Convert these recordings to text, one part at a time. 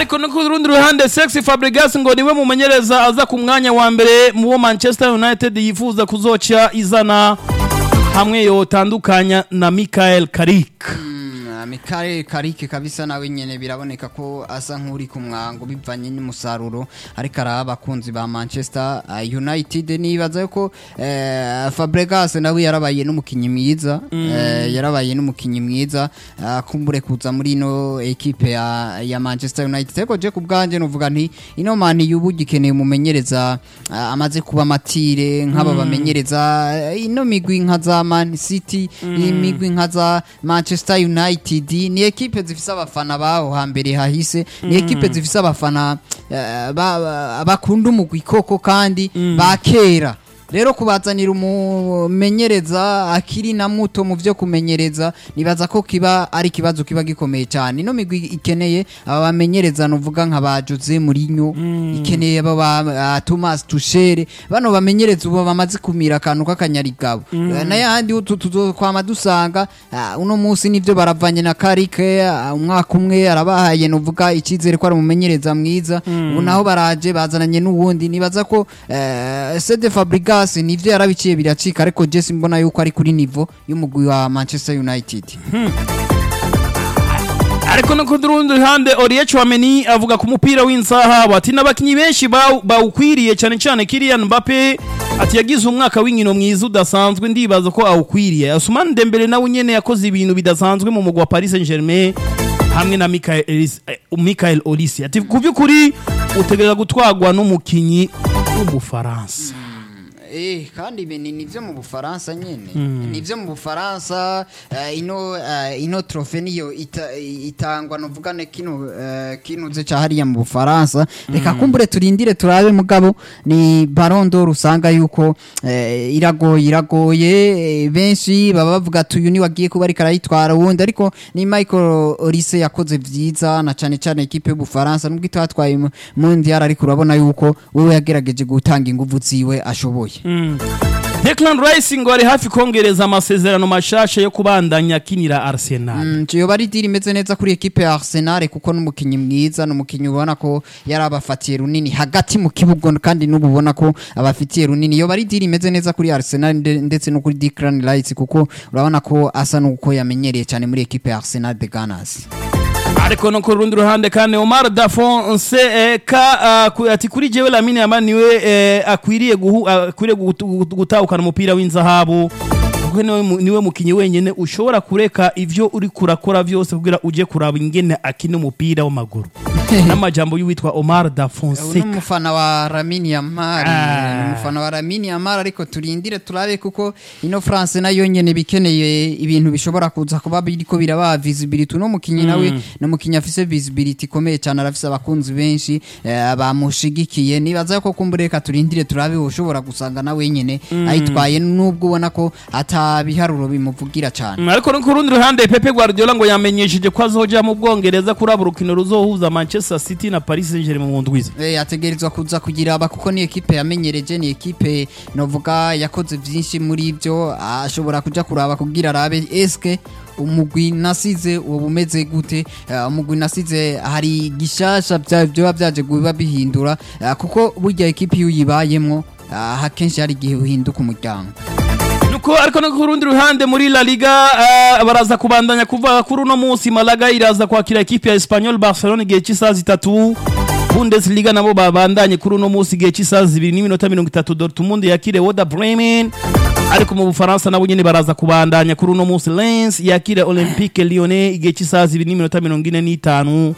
ariko no ku rundi ruhande Sexy Fabregas ngo niwe mumenyereza aza ku mwanya wa mbere mu bo Manchester United yifuza kuzoca izana hamwe yotandukanya na Michael Carrick Mikale Karike kabisa nawe nyene biraboneka ko asa nk'uri ku mwango bivanye n'umusaruro ariko araba abakunzi ba Manchester uh, United nibaza ko uh, Fabregas nawe yarabaye n'umukinyi mwiza uh, yarabaye n'umukinyi mwiza uh, kumbure kuza muri ino equipe ya, ya Manchester United ariko je kubganje novuga nti ino man yubugikeneye umumenyereza uh, amaze kuba matire nk'aba bamenyereza uh, ino migwi nka za Man City imigwi nka za Manchester United ni ekipe zifise abafana baho hambere hahise ni ekipe zifise abafana eh, ba- ba- bakunda umugwi koko kandi ba kera rero kubazanira umumenyereza akiri na muto mu vyo kumenyereza nibaza ko kiba ari ikibazo kiba gikomeye cyane ino migwi ikeneye aba bamenyereza novuga nka ba Jose Mourinho ikeneye aba ba ah, Thomas Tuchel bano bamenyereza ubu bamaze kumira akantu k'akanyarigabo Eh, na yandi utu tuzokwama dusanga ah, uno munsi nivyo baravanye na Karike ah, umwaka umwe arabahaye novuga icyizere ko ari umumenyereza mwiza ubu naho baraje bazananye n'uwundi nibaza ko eh, Sede Fabregas nivyo yarabiciye biracika ariko Jesse mbona yuko ari kuri niveau y'umugwi wa Manchester United ariko no ku rundi ruhande Olivier Chouameni avuga ku mupira w'insaha ati n'abakinyi benshi baw- bawukwiriye cyane cyane Kylian Mbappe ati yagize umwaka w'inkino mwiza udasanzwe ndibaza ko awukwiriye Ousmane Dembele nawe nyene yakoze ibintu bidasanzwe mu mugwa wa Paris Saint-Germain hamwe na Michael Elis- eh, Michael Olise ati ku by'ukuri utegereza gutwagwa n'umukinyi w'umufaransa Eh, kandi ibi ni nivyo mu Bufaransa nyene nivyo mu Bufaransa eh, ino eh, ino trofe niyo ita, itangwa novugane kino eh, kinuze ca hariya mu Bufaransa reka kumbure turindire turabe mugabo ni Ballon d'Or usanga yuko eh, iragoye iragoye eh, benshi baba bavuga tuyu ni wagiye kuba ariko arayitwara wundi ariko ni Michael Olise yakoze vyiza na cane cane equipe y'Ubufaransa nubwo itatwaye mu- mondial ariko urabona yuko wewe yagerageje gutanga inguvu ziwe ashoboye Declan Rice ngo ari hafi kongereza amasezerano mashasha yo kubandanya akinira Arsenal Mm, yoba ari diri imeze neza kuri ekipe ya Arsenal kuko n'umukinyi mwiza n'umukinyi ubona ko yari abafatiye runini hagati mu kibuga kandi n'ubu ubona ko abafitiye runini yoba ari diri imeze neza kuri Arsenal nde- ndetse no kuri Declan Rice kuko urabona ko asa n'uko yamenyereye cyane muri ekipe ya Arsenal de Gunners ariko no ku rundi ruhande kandi Omar Dafonse eh, ka ah, ku- ati kuri jewe Lamine Yamal niwe eh, akwiriye guhu- akwiriye gutu- gutu- gutahukana umupira w'inzahabu kuko niwe mu- niwe mukinyi wenyene ushobora kureka ivyo uri kurakora vyose kugira uje kuraba ingene akina umupira w'amaguru n'amajambo y'uwitwa Omar uyu Dafonse ni umufana wa Lamine Yamal Ah. ni umufana wa Lamine Yamal ariko turindire turabe kuko ino France nayo nyene bikeneye ibintu bishobora kuza kuba biriko biraba visibility uno mukinyi nawe ni umukinyi afise visibility ikomeye cyane arafise abakunzi benshi eh, bamushigikiye nibaza ko kumbureka turindire turabe ushobora gusanga nawe nyene ayitwaye nubwo ubona ko atabiharuro bimuvugira cyane Mm, ariko no ku rundi ruhande Pepe Guardiola ngo yamenyesheje ko azoja mu Bwongereza kuraba urukino ruzohuza Manchester City na Paris Saint-Germain mu ndwiza Eh, ategerezwa kuza kugira aba kuko ni ekipe yamenyereje ni ekipe novuga yakoze byinshi muri ibyo ashobora kuja kuraba kugira arabe eske umugwi nasize uwo umeze gute Eh, umugwi nasize hari gishasha bya- byoba byaje kuba bihindura eh, kuko burya ekipe iyo uyibayemwo ah, akenshi hari igihe uhinduka umuryango nuko ariko no ku rundi ruhande muri La Liga eh, baraza kubandanya kuvuga kuri uno munsi Malaga iraza kwakira ekipe ya Espanyol Barcelona igihe cy'isaha zitatu Bundesliga nabo babandanye kuri uno munsi igihe cy'isaha zibiri n'iminota mirongo itatu Dortmund yakire Werder Bremen ariko mu Bufaransa nabo nyene baraza kubandanya kuri uno munsi Lens yakire Olympique Lyonnais igihe cy'isaha zibiri n'iminota mirongo ine n'itanu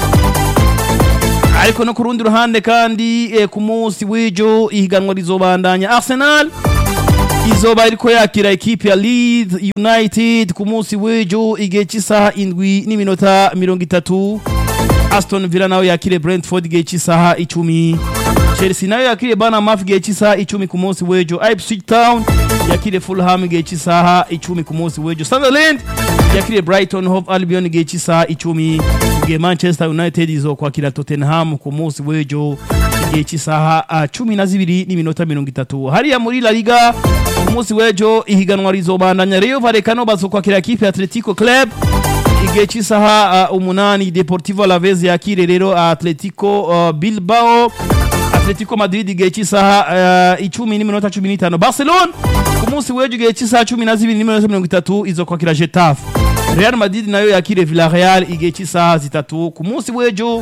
ariko no ku rundi ruhande kandi eh, ku munsi w'ejo ihiganwa rizobandanya Arsenal izoba iriko yakira ekipe ya Leeds United ku munsi w'ejo igihe cy'isaha indwi n'iminota mirongo itatu Aston Villa nayo yakire Brentford igihe cy'isaha icumi Chelsea nayo yakire Bournemouth igihe cy'isaha icumi ku munsi w'ejo Ipswich Town yakire Fulham igihe cy'isaha icumi ku munsi w'ejo Sunderland yakire Brighton Hove Albion igihe cy'isaha icumi igihe Manchester United izokwakira Tottenham ku munsi w'ejo igihe cy'isaha ah, cumi na zibiri n'iminota mirongo itatu hariya muri La Liga ku munsi w'ejo ihiganwa rizobandanya Rayo Vallecano bazokwakira ekipe ya Atletico Club igihe cy'isaha uh, umunani deportivo alavez yakire rero atletico uh, bilbao atletico madrid igihe cy'isaha uh, icumi n'iminota cumi n'itanu barcelone ku munsi w'ejo igihe cy'isaha cumi na zibiri n'iminota mirongo itatu izo kwakira getafe real madrid nayo yakire villarreal igihe cy'isaha zitatu ku munsi w'ejo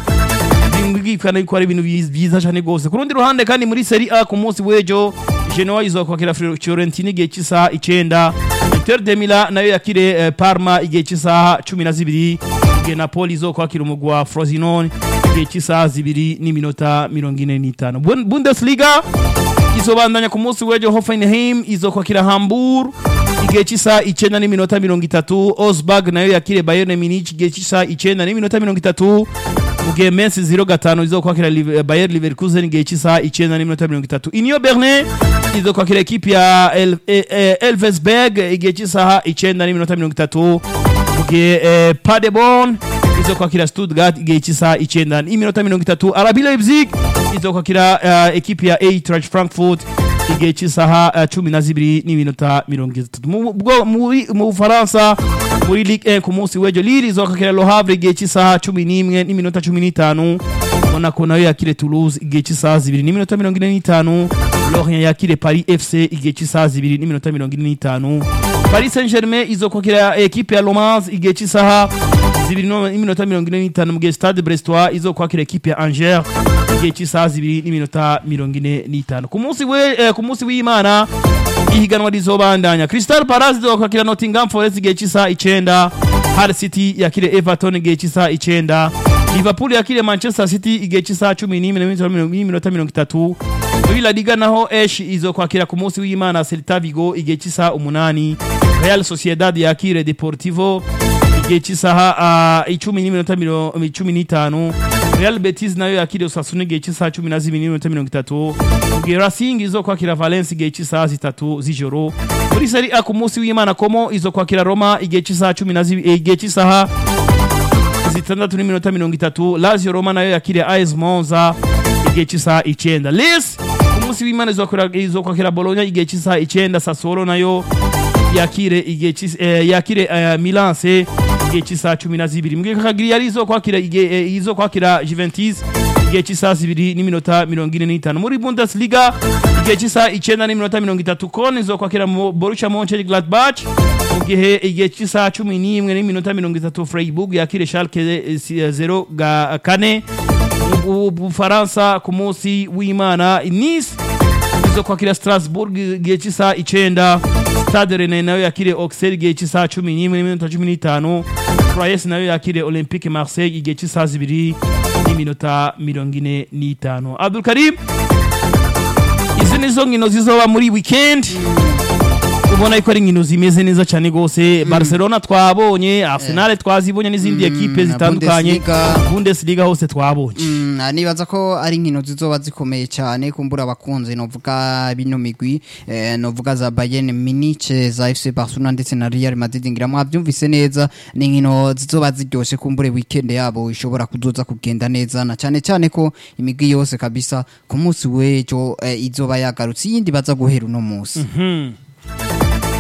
bwikana yuko ari ibintu byiz- byiza cyane rwose ku rundi ruhande kandi muri seri a ku munsi w'ejo genoa izokwakira fiorentina igihe cy'isaha icenda inter de mila nayo yakire eh, parma igihe cy'isaha cumi na zibiri igihe napoli izokwakira umugwi wa frosinone igihe cy'isaha zibiri n'iminota mirongo ine n'itanu Bun- bundesliga izobandanya ku munsi w'ejo hoffenheim izokwakira hamburg igihe cy'isaha icenda n'iminota mirongo itatu osburg nayo yakire bayern munich igihe cy'isaha icenda n'iminota mirongo itatu mu gihe mensi ziro gatanu izokwakira Liv- bayer leverkusen igihe cy'isaha icenda n'iminota mirongo itatu union berlin izokwakira ekipi ya El- eh, eh, elvesberg igihe cy'isaha icenda n'iminota mirongo itatu mu gihe eh, paderborn izokwakira stuttgart igihe cy'isaha icenda n'iminota mirongo itatu arabi leipzig izokwakira uh, ekipi ya eintracht frankfurt igihe cy'isaha uh, cumi na zibiri n'iminota mirongo itatu Mu- bwo- muri- mu bufaransa muri ligue 1 ku munsi w'ejo lille izokwakira le havre igihe cy'isaha cumi n'imwe n'iminota cumi n'itanu monaco nayo yakire toulouse igihe cy'isaha zibiri n'iminota mirongo ine n'itanu lorient yakire paris fc igihe cy'isaha zibiri n'iminota mirongo ine n'itanu paris saint germain izokwakira ekipe ya lomans igihe cy'isaha zibiri no- n'iminota mirongo ine n'itanu mu gihe stade brestois izokwakira ekipe ya angers igihe cy'isaha zibiri n'iminota mirongo ine n'itanu ku munsi we eh, ku munsi w'imana ihiganwa rizobandanya crystal palace izokwakira nottingham forest igihe cy'isaha icenda Hull city yakire everton igihe cy'isaha icenda liverpool yakire manchester city igihe cy'isaha cumi n'imwe n'iminota mirongo- n'iminota mirongo itatu muri la liga naho esh izokwakira ku munsi w'imana celta vigo igihe cy'isaha umunani real sociedad yakire deportivo igihe cy'isaha ah, icumi n'iminota miro- cumi n'itanu real betis nayo yakire osasuna igihe cy'isaha cumi na zibiri n'iminota mirongo itatu mu gihe racing izokwakira valence igihe cy'isaha zitatu z'ijoro muri seri a ku munsi w'imana komo izokwakira roma igihe cy'isaha cumi na zibiri igihe cy'isaha zitandatu n'iminota mirongo itatu lazio roma nayo yakire as monza igihe cy'isaha icenda lis ku munsi w'imana izokwakira- izokwakira bologna igihe cy'isaha icenda sassuolo nayo yakire igihe cy'is- eh, yakire eh, milanse igihe cy'isaha cumi na zibiri mbwira kagiri yari izokwakira igihe eh, izokwakira juventus igihe cy'isaha zibiri n'iminota mirongo ine n'itanu muri bundesliga igihe cy'isaha icenda n'iminota mirongo itatu kon izokwakira mu borussia monchengladbach mu gihe igihe cy'isaha cumi n'imwe n'iminota mirongo itatu freiburg yakire schalke eh, si- eh, zero ga kane mu bufaransa ku munsi w'imana nice izo kwakira strasbourg igihe cy'isaha icenda stade rene nayo yakire auxerre igihe cy'isaha cumi n'imwe n'iminota cumi n'itanu troyes nayo yakire olympique marseille igihe cy'isaha zibiri n'iminota mirongo ine n'itanu abdulkarim izi nizo nkino zizoba muri weekend ubona yuko ari inkino zimeze neza cyane rwose barcelona twabonye arsenal twazibonye n'izindi ekipe na zitandukanye Bundesliga. bundesliga hose twabonye Mm, nibaza ko ari inkino zizoba zikomeye cyane kumbura abakunzi novuga bino migwi eh, novuga za Bayern Munich za FC Barcelona ndetse na Real Madrid ngira mwabyumvise neza ni inkino zizoba ziryoshe kumbure weekend yabo ishobora kuzoza kugenda neza na cyane cyane ko imigwi yose kabisa ku munsi w'ejo eh, izoba yagarutse iyindi baza guhera uno munsi Hmm.